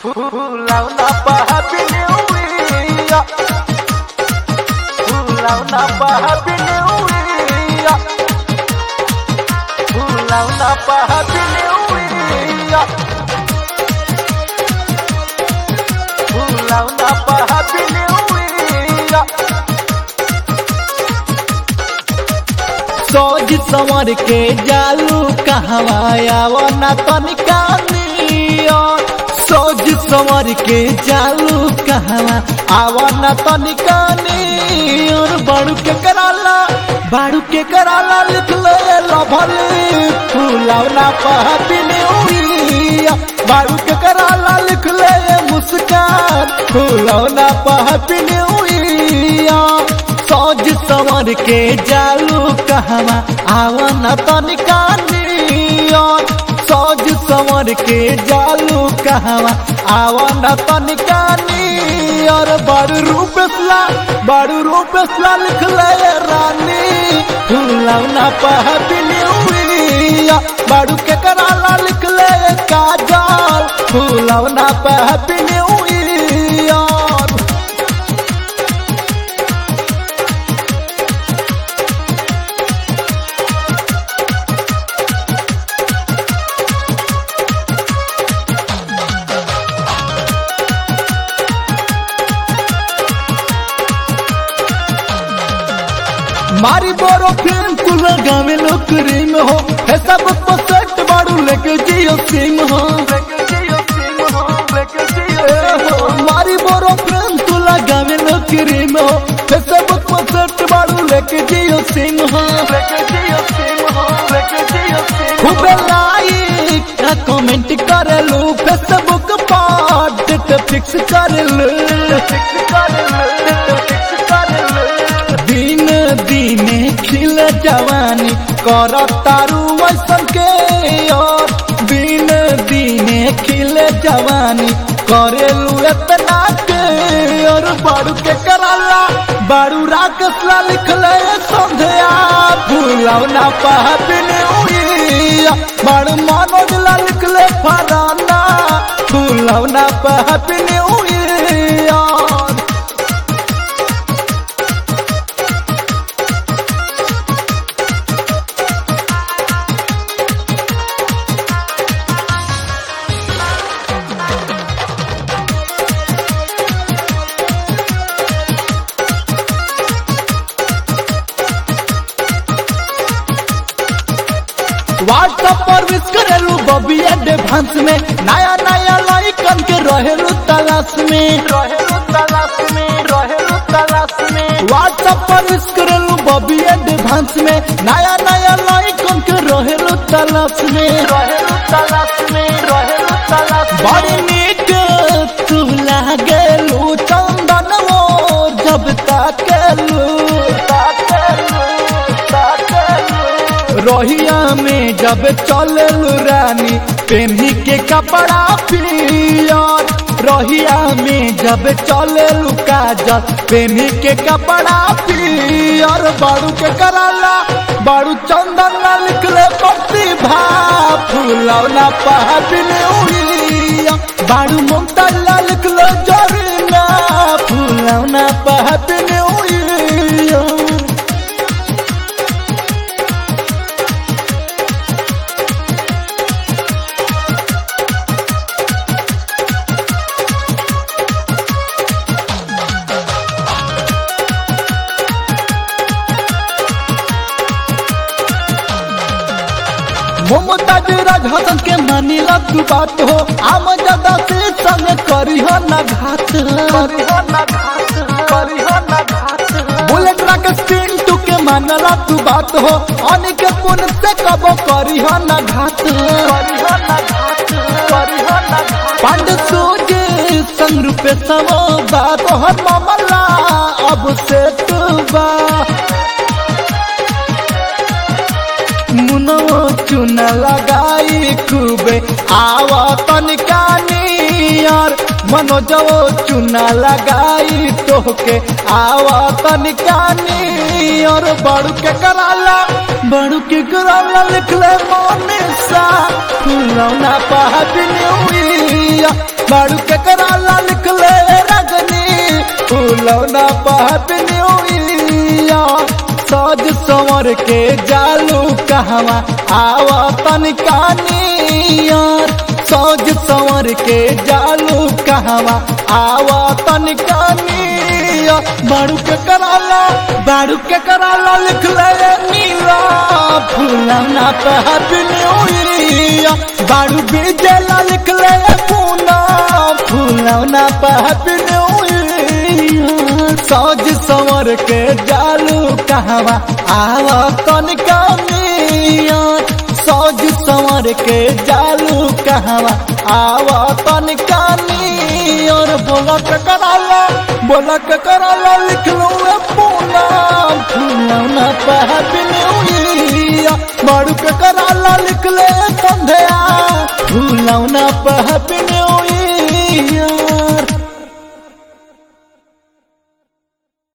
Launa pa Happy New Year. Launa pa Happy New Year. Launa pa Happy New Year. Launa pa Happy New Year. सोज संवर के जालू कहवा आवना तनिका नियर सोज संवर के जालू कहवा आवना तनिका नियर बाड़ू के कराला बाड़ू के कराला लिख ले लभले फूलावना पहपिने उइया बाड़ू के कराला लिख ले मुस्कान फूलावना पहपिने उइया सोज संवर के जालू कहवा आवन तनिका नियन सोज संवर के जालू कहवा आवन तनिका नियर बड़ रूपसला बड़ रूपसला लिख ले रानी फुलौना पहबिनी हुइया बड़ू के कराला लिख ले काजल फुलौना पहबिनी हुइया मारी बोरो फिल्म कुल गावे नौकरी में हो है सब पसट बाड़ू लेके जियो सिम हो ए हो, मारी बोरो फिल्म कुल गावे नौकरी में हो है सब पसट बाड़ू लेके जियो सिम हो खूबे लाइक का कमेंट कर लू फेसबुक पर डेट फिक्स कर लू दिन दिने खिल जवानी कर तारू वैसन के और दिन दिने खिल जवानी करेलू इतना के और बाड़ू के कराला बाड़ू राकसला लिख ले संध्या भूलौना पहबिने उइया बाड़ू मनोजला लिख ले फराना भूलौना पहबिने उइया व्हाट्सएप पर विश करेलू बबी एडवांस में नया नया लाइकन के रहेलू तलाश में व्हाट्सएप पर विश करेलू बबी एडवांस में नया नया लाइकन के रहेलू तलाश में बड़ी नीक तू लागेलू चंदन वो जब ताकेलू रोहिया में जब चललू रानी पेन्ही के कपड़ा पियर रोहिया में जब चललू काजल पेन्ही के कपड़ा पियर बाड़ू के कराला बाड़ू चंदन ना लिखले प्रतिभा फूलौना पहबिने उइया बाड़ू मुमतल्ला लिखले जरीना फूलौना पहबिने उइया मोमताज राज हसन के मानिला तू बात हो आम जदा से संग करी हो न घात बुलेट राकेश पिंटू के मानला तू बात हो अनिक पुन से कबो करी हो न घात पांड सोजे संग रूपे समो बात हो मामला अब से तू बा मुनो चुना लगाई खूबे आवा तनिका नियर मनोजवो चुना लगाई तोहके आवा तनिका नियर बड़ू के कराला बड़ू के कराला लिख ले मोने सा फुलौना पहबिनी हुई बाड़ू के कराला लिख ले रगनी फूलौना हैप्पी न्यू ईयर सज संवर के जालू कहवा आवा तनिका नियर सज संवर के जालू कहवा आवा तनिका नियर बाड़ू के कराला बाड़ू के कराला लिख ले नीला फूलौना पे हैप्पी न्यू ईयर बाड़ू बीजेला लिख ले पूना फूलौना पे हैप्पी न्यू ईयर सज संवर के जालू कहवा आवा तनिका नियर सज संवर के जालू कहवा आवा तनिका नियर बोला के कराला बोला के कराला लिख लो ए पूना फूलौना पे हैप्पी न्यू ईयर बाड़ू के कराला लिख ले संध्या फूलौना पे हैप्पी न्यू ईयर